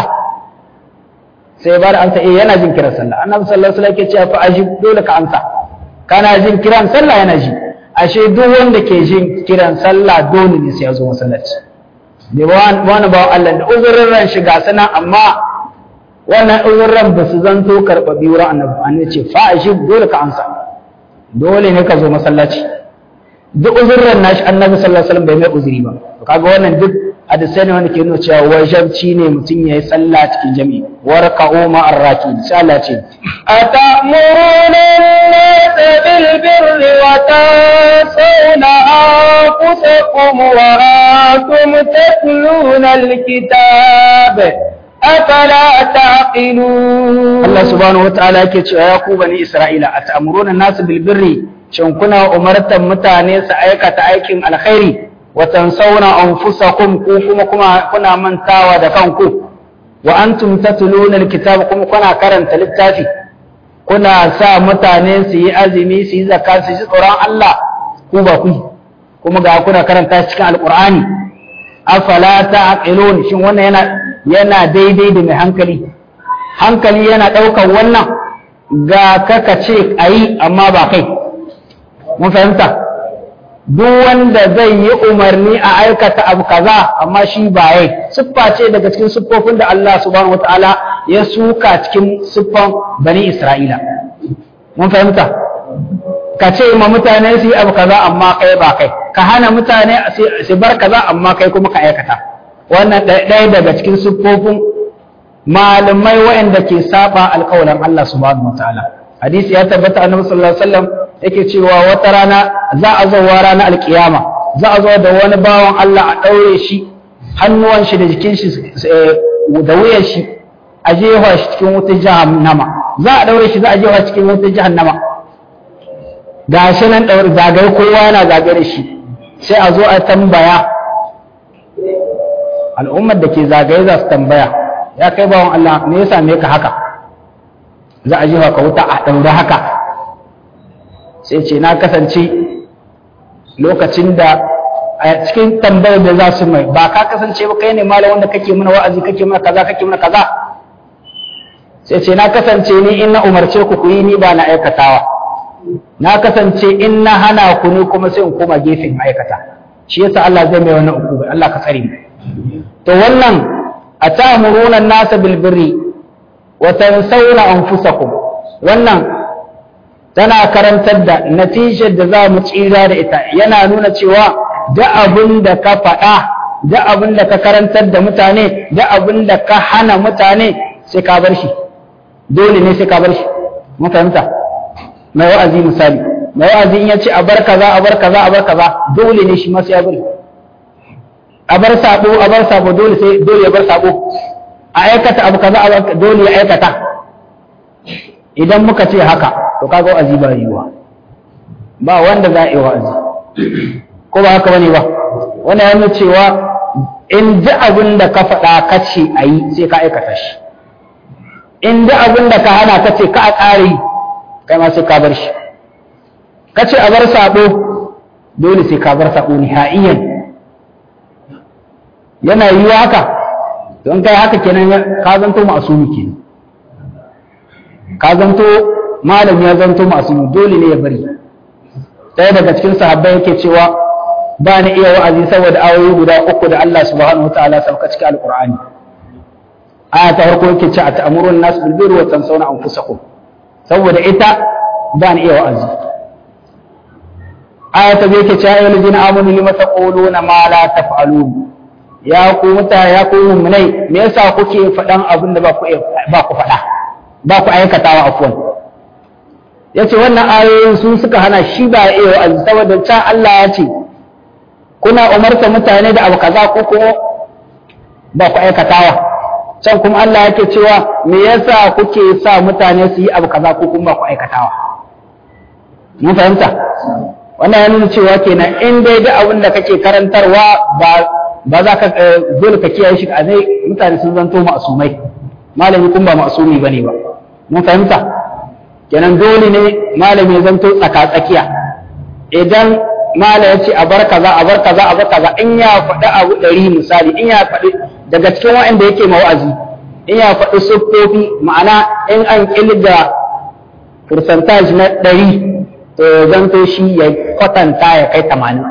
sai bar amsa eh yana jin kiran sallah annabi sallallahu alaihi wasallam yake cewa fa ajib dole ka amsa kana jin kiran sallah yana ji ashe duk wanda ke jin kiran sallah dole ne sai ya zo masallaci da wani bawan Allah da uzurin ran shiga sana amma wannan uzurin ba su zanto karɓaɓi wurin annabi annabi ce fa ajib dole ka amsa dole ne ka zo masallaci duk uzurin nashi annabi sallallahu alaihi wasallam bai mai uzuri ba kaga wannan duk hadisai ne wanda ke nuna cewa wajabci ne mutum ya yi sallah cikin jami'i warka'u ma arraki sai Allah ce atamuruna an-nasa bil birri wa tansawna anfusakum wa antum tatluna al-kitab afala taqilun Allah subhanahu wataala yake cewa ya ku bani Isra'ila atamuruna an-nasa bil birri shin kuna umartan mutane su aikata aikin alkhairi watansawna anfusakum ku kuma kuma kuna mantawa da kanku wa antum tatluna alkitab kuma kuna karanta littafi kuna sa mutane su yi azumi su yi zakka su ji tsoron Allah ku ba ku kuma ga kuna karanta cikin alqur'ani afala ta'qilun shin wannan yana yana daidai da mai hankali hankali yana daukan wannan ga kaka ce ayi amma ba kai mun fahimta duk wanda zai yi umarni a aikata abu kaza amma shi ba yai siffa ce daga cikin siffofin da Allah subhanahu wataala ya suka cikin siffan bani Isra'ila mun fahimta ka ce ma mutane su yi abu kaza amma kai ba kai ka hana mutane su bar kaza amma kai kuma ka aikata wannan ɗaya daga cikin siffofin malamai waɗanda ke saba alƙawarin Allah subhanahu wataala hadisi ya tabbata annabi sallallahu alaihi wasallam yake cewa wata rana za a zo wa ranar alkiyama za a zo da wani bawan Allah a ɗaure shi hannuwan shi da jikin shi da wuyan shi a jefa shi cikin wutar jahannama za a ɗaure shi za a jefa cikin wutar jahannama ga shi nan ɗaure zagaye kowa yana zagaye da shi sai a zo a tambaya al'ummar da ke zagaye za su tambaya ya kai bawan Allah me ya same ka haka za a jefa ka wuta a ɗaure haka sai ce na kasance lokacin da a cikin tambayar da za su mai ba ka kasance ba kai ne malam wanda kake mana wa'azi kake mana kaza kake mana kaza sai ce na kasance ni in na umarce ku ku yi ni ba na aikatawa na kasance in na hana ku ne kuma sai in koma gefen aikata shi yasa Allah zai mai wannan uku Allah ka tsare mu to wannan atamuruna an-nasa bil birri wa tansawna anfusakum wannan tana karantar da natijar da za mu tsira da ita yana nuna cewa da abin da ka faɗa da abin da ka karantar da mutane da abin da ka hana mutane sai ka bar shi dole ne sai ka bar shi mun fahimta mai wa'azi misali mai wa'azi in ya ce a bar kaza a bar kaza a bar kaza dole ne shi ma sai ya bari a bar sabo a bar sabo dole sai dole ya bar sabo a aikata abu kaza a dole ya aikata idan muka ce haka to kaga wa'azi ba yiwa ba wanda za a yi wa'azi ko ba haka bane ba wannan yana cewa in ji abin da ka faɗa ka ce a yi sai ka aikata shi in ji abin da ka hana ka ce ka a ƙare yi kai ma sai ka bar shi ka ce a bar saɓo dole sai ka bar saɓo nihaiyan yana yiwa haka don kai haka kenan ka zanto ma'asumi kenan ka zanto malam ya zanto ma'asumi dole ne ya bari ɗaya daga cikin sahabbai yake cewa ba ni iya wa'azi saboda ayoyi guda uku da Allah subhanahu wataala sauka cikin alqur'ani aya ta farko yake ce a ta'murun nas bil birri wa tansawna anfusakum saboda ita ba ni iya wa'azi aya ta biyu yake ce ayyuhal ladina amanu lima taquluna ma la taf'alun ya ku mutane ya ku mu'minai me yasa kuke faɗan abin da ba ku ba ku faɗa ba ku aikatawa afwan yace wannan ayoyin su suka hana shi ba iya wa'azi saboda can Allah ya ce kuna umarta mutane da abu kaza ko kuma ba ku aikatawa can kuma Allah yake cewa me yasa kuke sa mutane su yi abu kaza ko kuma ba ku aikatawa mun fahimta wannan ya nuna cewa kenan in dai da abin da kake karantarwa ba ba za ka dole ka kiyaye shi a zai mutane sun zanto ma'asumai malami kun ba ma'asumi bane ba mun fahimta kenan dole ne malami ya zanto tsaka tsakiya idan mala ya ce a bar kaza a bar kaza a bar kaza in ya faɗi abu ɗari misali in ya faɗi daga cikin waɗanda yake mawa'azi in ya faɗi siffofi ma'ana in an ƙilga percentage na ɗari to ya zanto shi ya kwatanta ya kai tamanin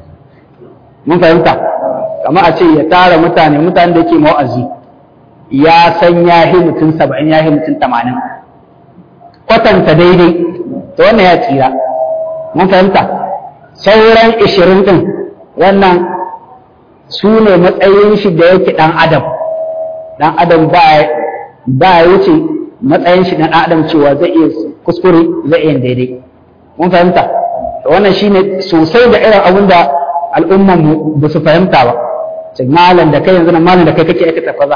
mun fahimta kamar a ce ya tara mutane mutane da yake mawa'azi ya san ya yi mutum saba'in ya yi mutum tamanin kwatanta daidai to wannan ya tsira mun fahimta sauran ishirin ɗin wannan su ne matsayin shi da yake ɗan adam ɗan adam ba ya wuce matsayin shi ɗan adam cewa zai iya kuskure zai iya daidai mun fahimta wannan shi ne sosai da irin abin da al'umman mu ba su fahimta ba sai malam da kai yanzu na malam da kai kake aikata kaza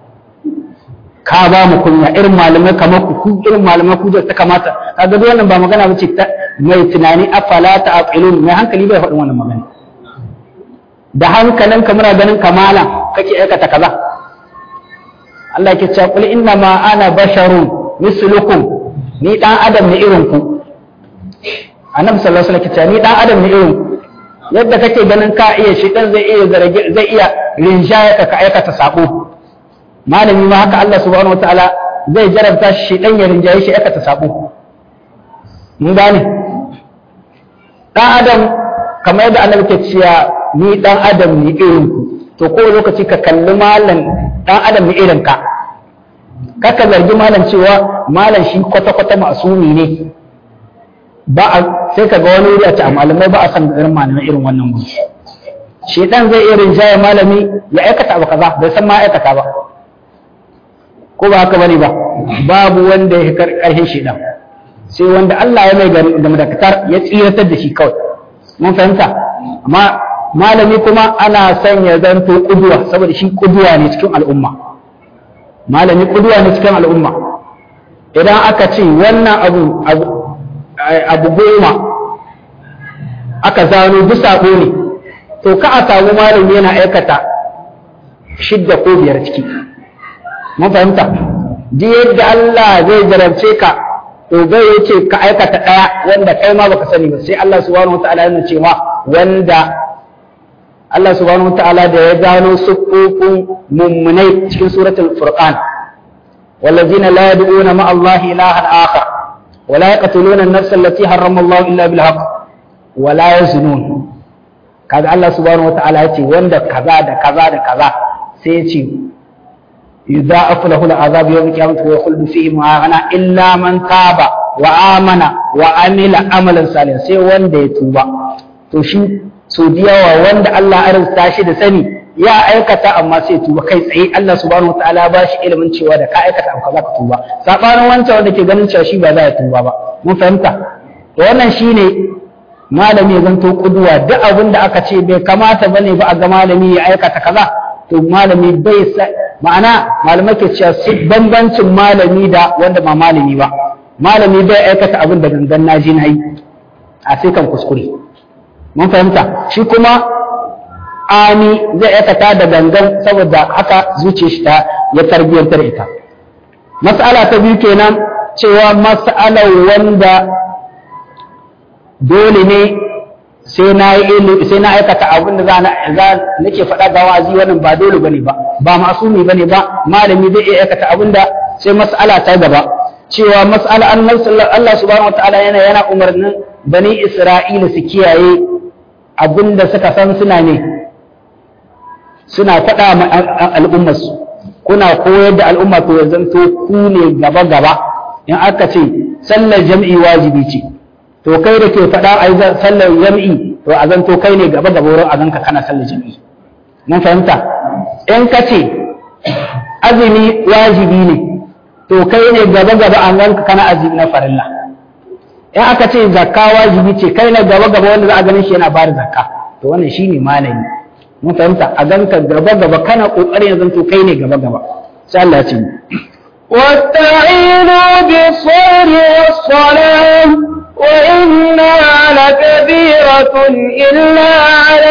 ka ba mu kunya irin malamai kamar ku ku irin malamai ku da ta kamata kaga duk wannan ba magana bace ta mai tunani afala ta aqilun mai hankali bai faɗin wannan magana da hankalin ka muna ganin kamala kake aikata kaza Allah yake cewa qul inna ma ana basharun mislukum ni dan adam ne irin ku annabi sallallahu alaihi wasallam yake ni dan adam ne irin ku yadda kake ganin ka iya shi dan zai iya zarge zai iya rinjaya ka ka aikata sabo malami ma haka Allah subhanahu wataala zai jarabta shi dan ya rinjaye shi aikata sabo mun gane dan adam kamar yadda annabi ke cewa ni dan adam ne irin ku to ko lokaci ka kalli malam dan adam ne irin ka kaka zargi malam cewa malam shi kwata kwata masumi ne ba a sai ka ga wani wuri a ce a malamai ba a san irin malamai irin wannan wuri shedan zai iya rinjaye malami ya aikata abu kaza bai san ma aikata ba ko ba haka bane ba babu wanda ya karhin shedan sai wanda Allah ya mai da madakatar ya tsiratar da shi kawai mun fahimta amma malami kuma ana son ya zanto kuduwa saboda shi kuduwa ne cikin al'umma malami kuduwa ne cikin al'umma idan aka ce wannan abu abu goma aka zano duk sabo ne to ka a samu malami yana aikata shidda ko biyar ciki mun fahimta duk yadda Allah zai jarabce ka to zai yace ka aikata ɗaya wanda kai ma baka sani ba sai Allah subhanahu wataala yana cewa wanda Allah subhanahu wataala da ya gano sufufin mummunai cikin suratul furqan والذين لا يدعون مع الله إلها آخر ولا يقتلون النفس التي حرم الله إلا بالحق ولا يزنون kaga Allah subhanahu wataala ya ce wanda kaza da kaza da kaza sai ya ce yudha'afu lahu al'azab yawm al-qiyamah wa yakhuldu fihi mu'ana illa man taba wa amana wa amila amalan salihan sai wanda ya tuba to shi so diyawa wanda Allah ya arzuta shi da sani ya aikata amma sai tuba kai tsaye Allah subhanahu wataala ba shi ilimin cewa da ka aikata abu kaza ka tuba sabanin wancan wanda ke ganin cewa shi ba za ya tuba ba mun fahimta to wannan shine malami ya zanto kuduwa duk abin da aka ce bai kamata bane ba a ga malami ya aikata kaza to malami bai ma'ana malamai ke cewa bambancin malami da wanda ba malami ba malami bai aikata abin da gangan naji na yi a sai kan kuskure mun fahimta shi kuma ani zai aikata da gangan saboda haka zuciya shi ta ya tarbiyyantar ita mas'ala ta biyu kenan cewa mas'alar wanda dole ne sai na yi sai na aikata abin da za na nake faɗa ga wazi wannan ba dole bane ba ba masumi bane ba malami zai iya aikata abin da sai mas'ala ta gaba cewa mas'ala annabi Allah subhanahu wataala yana yana umarnin bani Isra'ila su kiyaye abin da suka san suna ne suna faɗa ma al'ummarsu kuna koyar da al'umma to ya zanto ku ne gaba gaba in aka ce sallar jam'i wajibi ce to kai da ke faɗa a yi sallar jam'i to a zanto kai ne gaba gaba wurin a zanka kana sallar jam'i mun fahimta in ka ce azumi wajibi ne to kai ne gaba gaba a zanka kana azumi na farilla in aka ce zakka wajibi ce kai ne gaba gaba wanda za a ganin shi yana bada zakka to wannan shine malami mun fahimta a ganka gaba gaba kana kokarin ya zanto kai ne gaba gaba sai Allah ya ce واستعينوا بالصبر والصلاة وإنها لكبيرة إلا على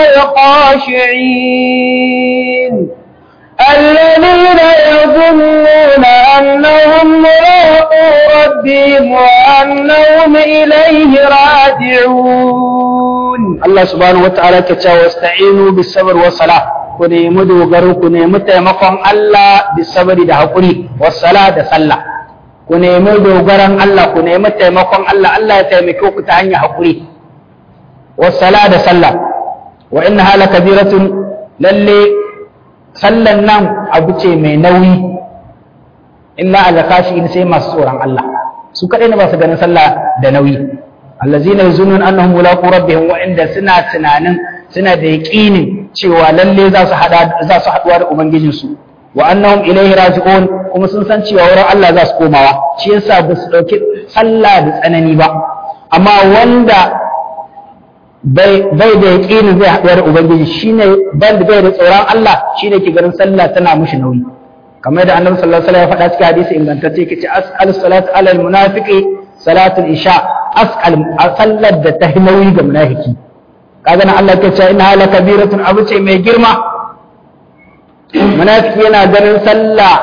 الخاشعين الذين يظنون أنهم ملاقو ربهم وأنهم إليه راجعون الله سبحانه وتعالى كتاب واستعينوا بالصبر والصلاة ku nemi dogaro ku nemi taimakon Allah bisabari da haƙuri wassala da sallah ku nemi dogaron Allah ku nemi taimakon Allah Allah ya taimake ku ta hanyar haƙuri wassala da sallah wa inna hala kabiratun lalle sallan nan abu ce mai nauyi illa alakashi in sai masu tsoron Allah su kadai ne ba su ganin sallah da nauyi allazina yazunun annahum mulaqu rabbihim wa inda suna tunanin suna da yaqinin cewa lalle za su hada za su haduwa da ubangijinsu wa annahum ilaihi raji'un kuma sun san cewa wurin Allah za su komawa shi yasa ba su dauki sallah da tsanani ba amma wanda bai bai da yaqinin zai haduwa da ubangiji shine ban bai da tsoron Allah shine ke ganin sallah tana mushi nauyi kamar da annabi sallallahu alaihi wasallam ya faɗa cikin hadisi ingantacce yake ce as'al salatu ala al-munafiqi salatul isha as'al sallar da ta nauyi ga munafiki kaga nan Allah ya ce inna la kabiratun abu ce mai girma munafiki yana ganin sallah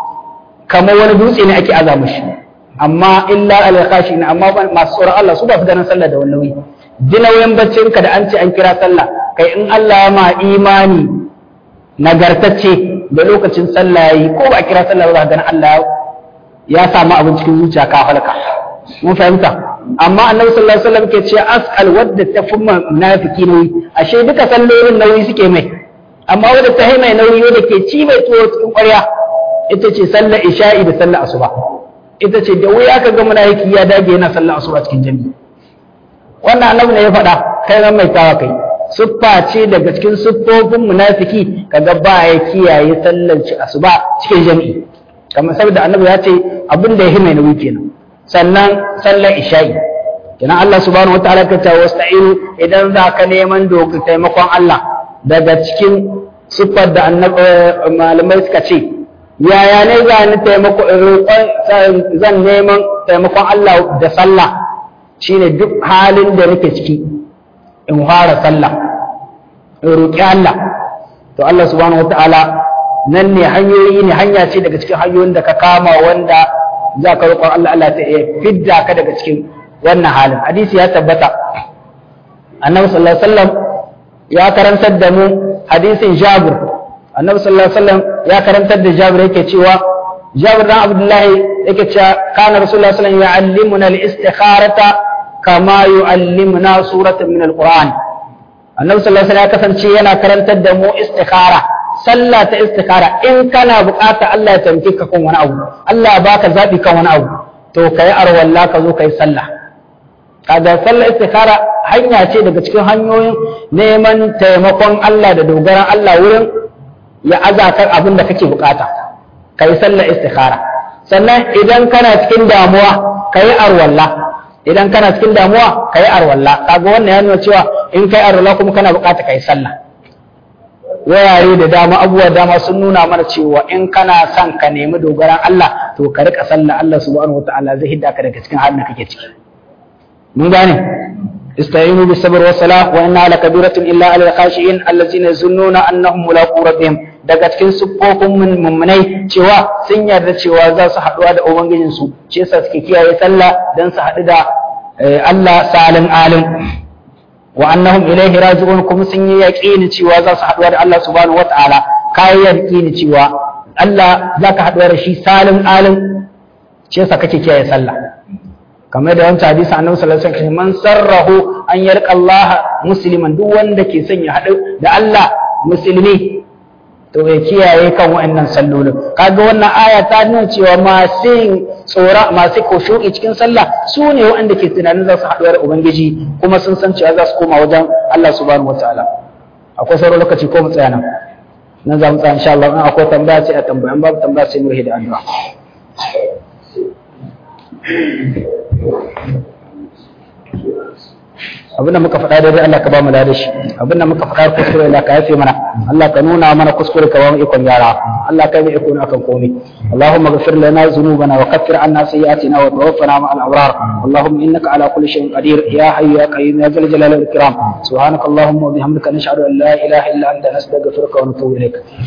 kamar wani dutse ne ake aza mushi amma illa al khashin amma masu tsoron Allah su ba su ganin sallah da wani nauyi jinawayin baccin ka da an ce an kira sallah kai in Allah ya ma imani nagartacce da lokacin sallah yayi ko ba kira sallah ba ganin Allah ya samu abin cikin zuciya ka halka mun fahimta amma annabi sallallahu alaihi wasallam ke ce as'al wadda ta fi munafiki nauyi ashe duka sallolin nauyi suke mai amma wadda ta mai nauyi wadda ke ci mai tuwo cikin ƙwarya ita ce sallar isha'i da sallar asuba ita ce da wuya ka ga munafiki ya dage yana sallar asuba cikin jami'i wannan annabi ne ya faɗa kai ran mai tawa kai siffa ce daga cikin siffofin munafiki kaga ba ya kiyaye sallar asuba cikin jami'i kamar saboda annabi ya ce abin da ya mai nauyi kenan sannan sallar isha'i kenan Allah subhanahu wataala ka ce wasta'inu idan za ka neman doka taimakon Allah daga cikin siffar da malamai suka ce yaya ne za ni taimako roƙon zan neman taimakon Allah da sallah shine duk halin da nake ciki in fara sallah in roƙi Allah to Allah subhanahu wataala nan ne hanyoyi ne hanya ce daga cikin hanyoyin da ka kama wanda za ka roƙon Allah Allah ta fidda ka daga cikin wannan halin hadisi ya tabbata annabi sallallahu alaihi wasallam ya karantar da mu hadisin Jabir annabi sallallahu alaihi wasallam ya karantar da Jabir yake cewa Jabir dan Abdullahi yake cewa kana Rasulullah sallallahu alaihi wasallam yu'allimuna al-istikharata kama yu'allimuna suratan min al-Qur'an annabi sallallahu alaihi wasallam ya kasance yana karantar da mu istikhara sallah ta istikhara in kana bukata Allah ya tamke ka kan wani abu Allah ya baka zabi kan wani abu to kai arwalla ka zo kai sallah kaga sallah istikhara hanya ce daga cikin hanyoyin neman taimakon Allah da dogaran Allah wurin ya azakar abin da kake bukata kai sallah istikhara sannan idan kana cikin damuwa kai arwalla idan kana cikin damuwa kai arwalla kaga wannan ya nuna cewa in kai arwalla kuma kana bukata kai sallah wurare da dama abubuwa dama sun nuna mana cewa in kana son ka nemi dogaran Allah to ka rika sallah Allah subhanahu wataala zai hidda ka daga cikin halin da kake ciki mun gane استعينوا بالصبر والصلاة وإنها لكبيرة إلا على الخاشعين الذين يظنون أنهم ملاقو ربهم daga cikin siffofin mummunai cewa sun yarda cewa za su haɗuwa da ubangijinsu shi yasa suke kiyaye sallah don su haɗu da Allah salin alim wa annahum ilaihi raji'un kuma sun yi yaqini cewa za su haɗuwa da Allah subhanahu wata'ala kai yaqini cewa Allah zaka haɗuwa da shi salin alim shi yasa kake kiyaye sallah kamar da wancan hadisi annabi sallallahu alaihi wasallam man sarrahu an yarqa Allah musliman duk wanda ke son ya haɗu da Allah musulmi to ya kiyaye kan wa'annan sallolin kaga wannan aya ta nuna cewa masu tsora masu koshu'i cikin sallah su ne wa'anda ke tunanin za su haɗu da ubangiji kuma sun san cewa za su koma wajen Allah subhanahu wataala akwai sauran lokaci ko mu tsaya nan nan za mu tsaya insha Allah in akwai tambaya sai a tambaya in babu tambaya sai mu da addu'a abinda muka faɗa daidai Allah ka ba mu da shi abinda muka faɗa kuskure Allah ka yafe mana Allah ka nuna mana kuskure ka ba mu ikon gyara Allah ka yi ikon akan komai Allahumma ghfir lana dhunubana wa kaffir anna sayyi'atina wa tawaffana ma'al abrar Allahumma innaka ala kulli shay'in qadir ya hayyu ya qayyum ya zal jalali wal ikram subhanaka Allahumma wa bihamdika nashhadu an la ilaha illa anta nastaghfiruka wa natubu ilaik